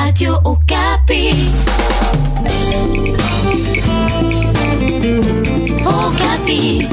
Radio Okapi. Okapi.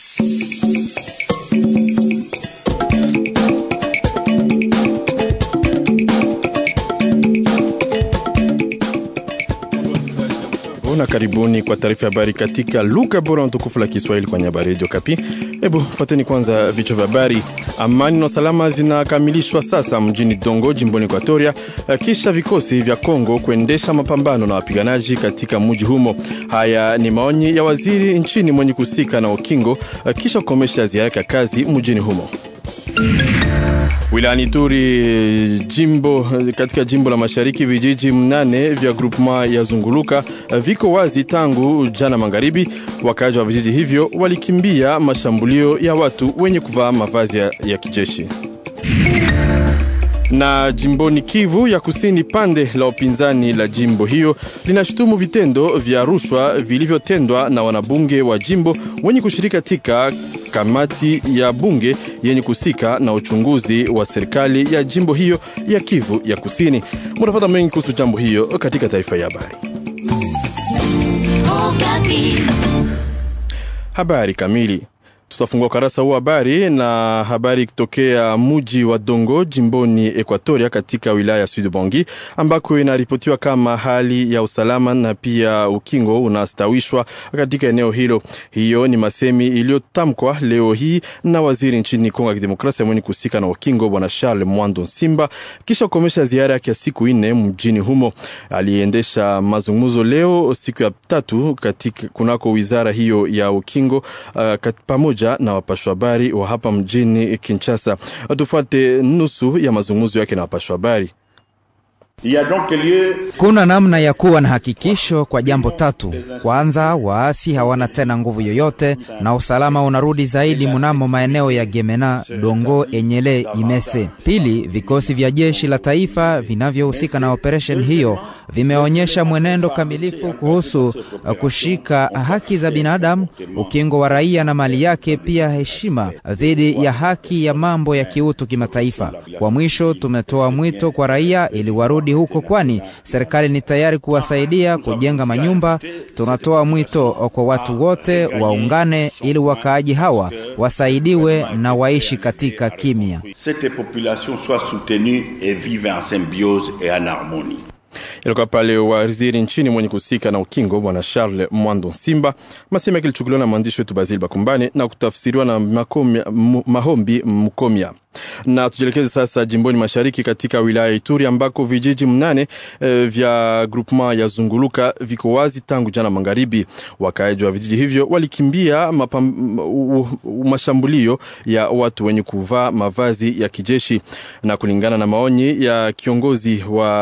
na karibuni kwa taarifa ya habari katika lugha bora na tukufu la Kiswahili kwenye habari Radio Kapi. Hebu fuateni kwanza vichwa vya habari. Amani na usalama zinakamilishwa sasa mjini Dongo, jimboni Ekwatoria, kisha vikosi vya Kongo kuendesha mapambano na wapiganaji katika mji humo. Haya ni maoni ya waziri nchini mwenye kuhusika na ukingo kisha kukomesha ziara yake ya kazi mjini humo. Wilayani Turi jimbo katika jimbo la mashariki vijiji mnane vya groupement ya Zunguluka viko wazi tangu jana magharibi. Wakazi wa vijiji hivyo walikimbia mashambulio ya watu wenye kuvaa mavazi ya, ya kijeshi. Na jimboni Kivu ya Kusini, pande la upinzani la jimbo hiyo linashutumu vitendo vya rushwa vilivyotendwa na wanabunge wa jimbo wenye kushiriki katika kamati ya bunge yenye kuhusika na uchunguzi wa serikali ya jimbo hiyo ya Kivu ya Kusini. Mutapata mengi kuhusu jambo hiyo katika taarifa ya habari. Habari kamili Tutafungua ukarasa huu habari na habari kutokea muji wa Dongo jimboni Ekwatoria katika wilaya ya Sud Bangi ambako inaripotiwa kama hali ya usalama na pia ukingo unastawishwa katika eneo hilo. Hiyo ni masemi iliyotamkwa leo hii na waziri nchini Kongo ya Kidemokrasia mwenye kuhusika na ukingo bwana Charles Mwando Simba kisha kukomesha ziara yake ya siku nne mjini humo. Aliendesha mazungumzo leo siku ya tatu katika kunako wizara hiyo ya ukingo uh, pamoja na wapashwa habari wa hapa mjini Kinshasa. Tufuate nusu ya mazungumzo yake na wapashwa habari. Kuna namna ya kuwa na hakikisho kwa jambo tatu. Kwanza, waasi hawana tena nguvu yoyote na usalama unarudi zaidi mnamo maeneo ya Gemena, Dongo, Enyele, Imese. Pili, vikosi vya jeshi la taifa vinavyohusika na operesheni hiyo vimeonyesha mwenendo kamilifu kuhusu kushika haki za binadamu, ukingo wa raia na mali yake, pia heshima dhidi ya haki ya mambo ya kiutu kimataifa. Kwa mwisho, tumetoa mwito kwa raia ili warudi huko kwani serikali ni tayari kuwasaidia kujenga manyumba. Tunatoa mwito kwa watu wote waungane ili wakaaji hawa wasaidiwe na waishi katika kimya. Ilikuwa pale waziri nchini mwenye kuhusika na ukingo bwana Charles Mwando Simba. Masema kilichukuliwa na mwandishi wetu Basil Bakumbane na kutafsiriwa na Makomia, Mahombi Mkomia. Na tujielekeze sasa jimboni mashariki katika wilaya ya Ituri ambako vijiji mnane e, vya groupement ya Zunguluka viko wazi tangu jana magharibi. Wakaaji wa vijiji hivyo walikimbia mapam, u, u, mashambulio ya watu wenye kuvaa mavazi ya kijeshi, na kulingana na maoni ya kiongozi wa,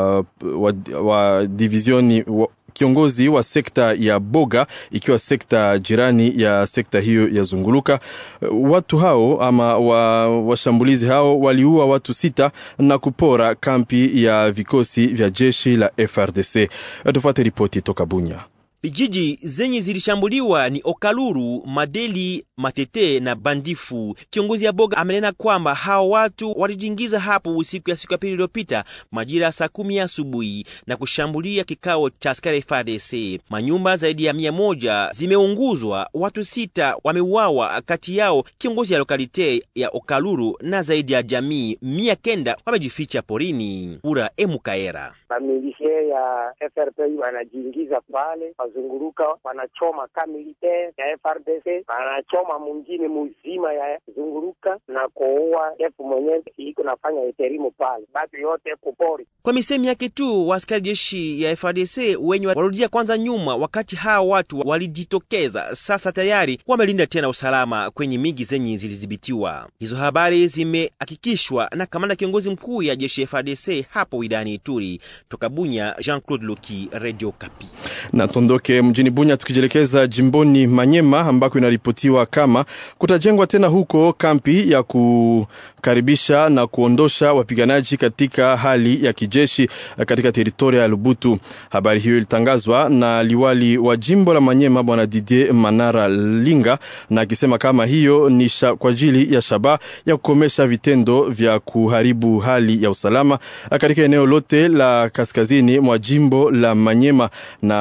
wa, wa divizioni wa, kiongozi wa sekta ya Boga ikiwa sekta jirani ya sekta hiyo ya Zunguluka. Watu hao ama washambulizi wa hao waliua watu sita na kupora kampi ya vikosi vya jeshi la FRDC. Tufuate ripoti toka Bunya. Vijiji zenye zilishambuliwa ni Okaluru, Madeli, Matete na Bandifu. Kiongozi ya Boga amenena kwamba hao watu walijingiza hapo usiku ya siku ya pili iliyopita majira ya saa kumi asubuhi na kushambulia kikao cha askari FARDC. Manyumba zaidi ya mia moja zimeunguzwa, watu sita wameuawa, kati yao kiongozi ya lokalite ya Okaluru na zaidi ya jamii mia kenda wamejificha porini. Ura Emukaera Bamilishe ya FRP wanajiingiza pale wazunguruka, wanachoma kamilitaire ya FRDC, wanachoma mwingine muzima ya zunguruka na kuua efu mwenyewe iko nafanya eterimu pale, batu yote kupori. Kwa misemi yake tu, wa askari jeshi ya FRDC wenye warudia kwanza nyuma, wakati hao watu walijitokeza. Sasa tayari wamelinda tena usalama kwenye miji zenye zilidhibitiwa. Hizo habari zimehakikishwa na kamanda kiongozi mkuu ya jeshi ya FRDC hapo wilayani Ituri. Toka Bunya, Jean-Claude Loki, Radio Kapi. Na tuondoke mjini Bunya tukijielekeza jimboni Manyema ambako inaripotiwa kama kutajengwa tena huko kampi ya kukaribisha na kuondosha wapiganaji katika hali ya kijeshi kijeshi katika teritoria ya Lubutu. Habari hiyo ilitangazwa na liwali wa jimbo la Manyema bwana Didier Manara Linga, na akisema kama hiyo ni sha, kwa ajili ya shaba ya kukomesha vitendo vya kuharibu hali ya usalama katika eneo lote la kaskazini mwa jimbo la Manyema,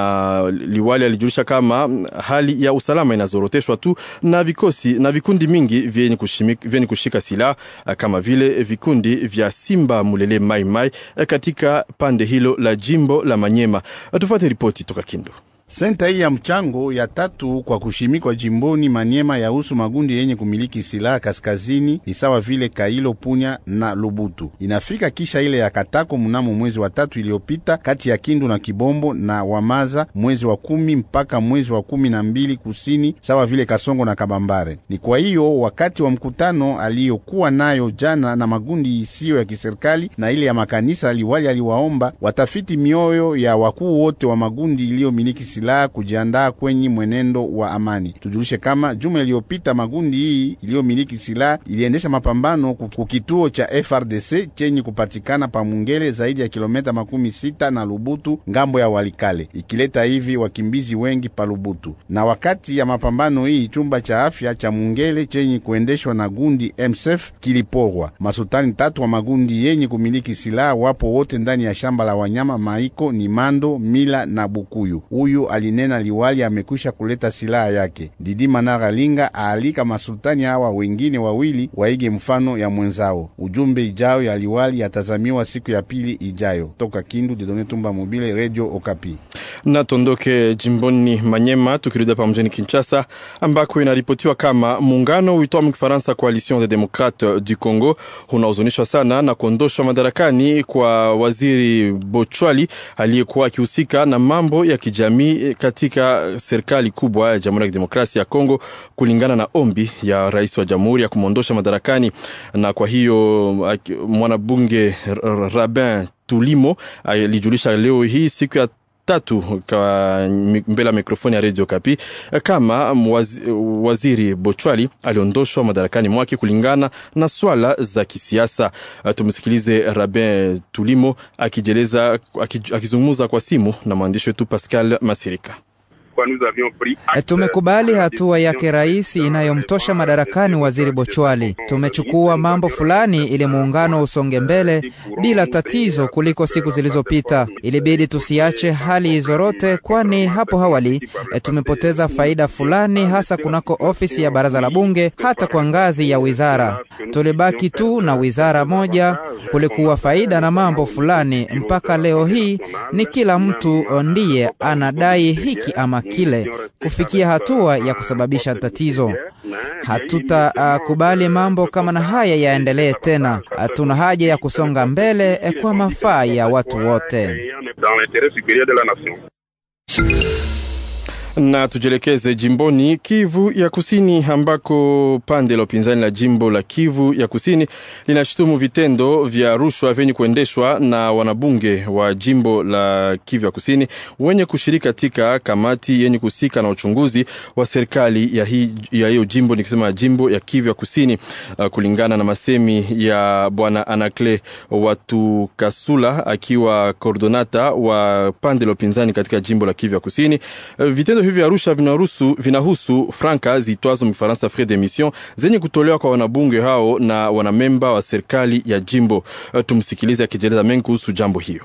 na liwali alijulisha kama hali ya usalama inazoroteshwa tu na vikosi na vikundi mingi vyenye kushika, kushika silaha kama vile vikundi vya Simba Mulele Mai Mai katika pande hilo la jimbo la Manyema. Tufuate ripoti toka Kindu. Senta hii ya mchango ya tatu kwa kushimikwa jimboni Manyema yahusu magundi yenye kumiliki silaha kaskazini ni sawa vile Kailo, Punya na Lubutu. Inafika kisha ile ya Katako mnamo mwezi wa tatu iliyopita kati ya Kindu na Kibombo na Wamaza mwezi wa kumi mpaka mwezi wa kumi na mbili kusini sawa vile Kasongo na Kabambare. Ni kwa hiyo wakati wa mkutano aliyokuwa nayo jana na magundi isiyo ya kiserikali na ile ya makanisa, liwali aliwaomba watafiti mioyo ya wakuu wote wa magundi iliyomiliki silaha kujiandaa kwenye mwenendo wa amani. Tujulishe kama juma iliyopita magundi hii iliyomiliki silaha iliendesha mapambano kukituo cha FRDC chenye kupatikana pa Mungele zaidi ya kilomita makumi sita na Lubutu ngambo ya Walikale, ikileta hivi wakimbizi wengi pa Lubutu. Na wakati ya mapambano hii chumba cha afya cha Mungele chenye kuendeshwa na gundi MSF kiliporwa. Masultani tatu wa magundi yenye kumiliki silaha wapo wote ndani ya shamba la wanyama Maiko ni Mando, Mila na Bukuyu. Huyu alinena liwali amekwisha kuleta silaha yake. Didi Manara Linga aalika masultani hawa wengine wawili waige mfano ya mwenzao. Ujumbe ijayo ya liwali yatazamiwa siku ya pili ijayo. Toka Kindu, Didone Tumba Mobile, Radio Okapi. Na tondoke jimboni Manyema tukirudi hapa mjini Kinshasa ambako inaripotiwa kama muungano uitwao mkifaransa Coalition des Democrates du Congo unaozunishwa sana na kuondoshwa madarakani kwa waziri Bochwali aliyekuwa akihusika na mambo ya kijamii katika serikali kubwa ya Jamhuri ya Kidemokrasia ya Kongo, kulingana na ombi ya rais wa jamhuri ya kumwondosha madarakani. Na kwa hiyo mwanabunge Rabin Tulimo alijulisha leo hii siku ya tatu kwa mbele ya mikrofoni ya Radio Kapi kama waziri Bochwali aliondoshwa madarakani mwake kulingana na swala za kisiasa. Tumsikilize Rabin Tulimo akijeleza akizungumza kwa simu na mwandishi wetu Pascal Masirika. Tumekubali hatua yake rais inayomtosha madarakani waziri Bochwali. Tumechukua mambo fulani ili muungano usonge mbele bila tatizo kuliko siku zilizopita. Ilibidi tusiache hali izorote, kwani hapo awali tumepoteza faida fulani, hasa kunako ofisi ya baraza la bunge, hata kwa ngazi ya wizara. Tulibaki tu na wizara moja, kulikuwa faida na mambo fulani. Mpaka leo hii ni kila mtu ndiye anadai hiki ama kile kufikia hatua ya kusababisha tatizo. Hatutakubali uh, mambo kama na haya yaendelee tena. Hatuna haja ya kusonga mbele eh, kwa mafaa ya watu wote. Na tujielekeze jimboni Kivu ya Kusini ambako pande la upinzani la jimbo la Kivu ya Kusini linashutumu vitendo vya rushwa vyenye kuendeshwa na wanabunge wa jimbo la Kivu ya Kusini wenye kushiriki katika kamati yenye kuhusika na uchunguzi wa serikali ya hiyo ya jimbo, nikisema jimbo ya Kivu ya Kusini. Uh, kulingana na masemi ya bwana Anakle Watu Kasula akiwa koordonata wa pande la upinzani katika jimbo la Kivu ya Kusini, uh, vitendo hivi vya Arusha vinahusu vinahusu franka zitwazo mfaransa frais d'émission zenye kutolewa kwa wanabunge hao na wanamemba wa serikali ya jimbo. Tumsikilize akijeleza mengi kuhusu jambo hiyo.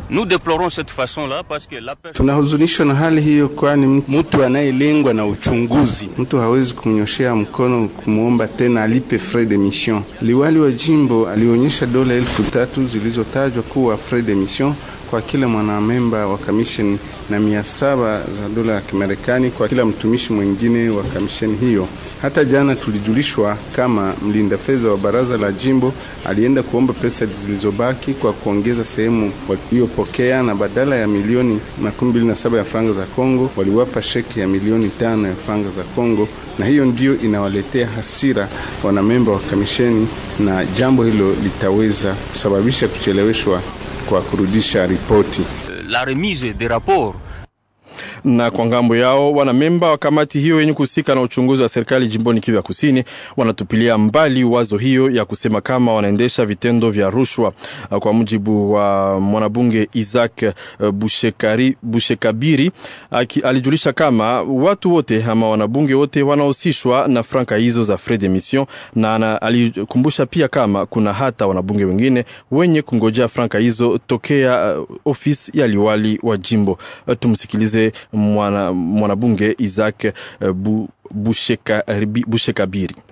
Tunahuzunishwa na hali hiyo, kwani mtu anayelengwa na uchunguzi, mtu hawezi kumnyoshea mkono kumwomba tena alipe frais de mission. Liwali wa jimbo alionyesha dola elfu tatu zilizotajwa kuwa frais de mission kwa kila mwanamemba wa kamisheni na mia saba za dola ya Kimarekani kwa kila mtumishi mwingine wa kamisheni hiyo. Hata jana tulijulishwa kama mlinda fedha wa baraza la jimbo alienda kuomba pesa zilizobaki kwa kuongeza sehemu waliyopokea, na badala ya milioni makumi mbili na saba ya franga za Kongo waliwapa sheki ya milioni tano ya franga za Kongo, na hiyo ndiyo inawaletea hasira wanamemba wa kamisheni, na jambo hilo litaweza kusababisha kucheleweshwa kwa kurudisha ripoti. La remise des rapports Na kwa ngambo yao, wanamemba wa kamati hiyo yenye kuhusika na uchunguzi wa serikali jimboni Kivu ya Kusini wanatupilia mbali wazo hiyo ya kusema kama wanaendesha vitendo vya rushwa. Kwa mujibu wa mwanabunge Isaac Bushekari, Bushekabiri alijulisha kama watu wote ama wanabunge wote wanahusishwa na franka hizo za frais d'émission, na alikumbusha pia kama kuna hata wanabunge wengine wenye kungojea franka hizo tokea uh, ofisi ya liwali wa jimbo. Uh, tumsikilize mwana, mwanabunge Isaac uh, bu, Bushekabiri busheka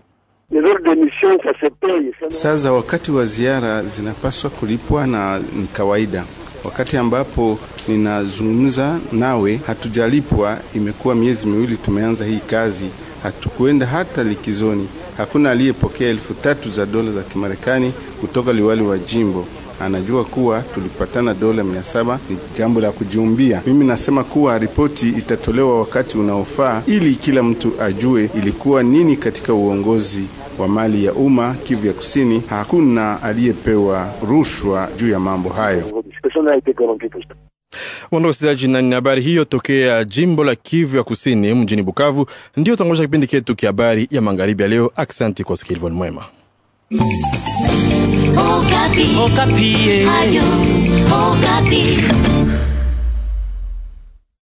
sasa wakati wa ziara zinapaswa kulipwa na ni kawaida. Wakati ambapo ninazungumza nawe hatujalipwa, imekuwa miezi miwili tumeanza hii kazi, hatukuenda hata likizoni. Hakuna aliyepokea elfu tatu za dola za Kimarekani kutoka liwali wa jimbo. Anajua kuwa tulipatana dola mia saba. Ni jambo la kujiumbia. Mimi nasema kuwa ripoti itatolewa wakati unaofaa, ili kila mtu ajue ilikuwa nini katika uongozi wa mali ya umma Kivu ya Kusini. Hakuna aliyepewa rushwa juu ya mambo hayo. Wanda wasikilizaji, na ni habari hiyo tokea jimbo la Kivu ya Kusini mjini Bukavu. Ndio tangolisha kipindi chetu kia habari ya magharibi ya leo. Aksanti kwa usikilivu mwema. Okapi. Okapi. Radio Okapi.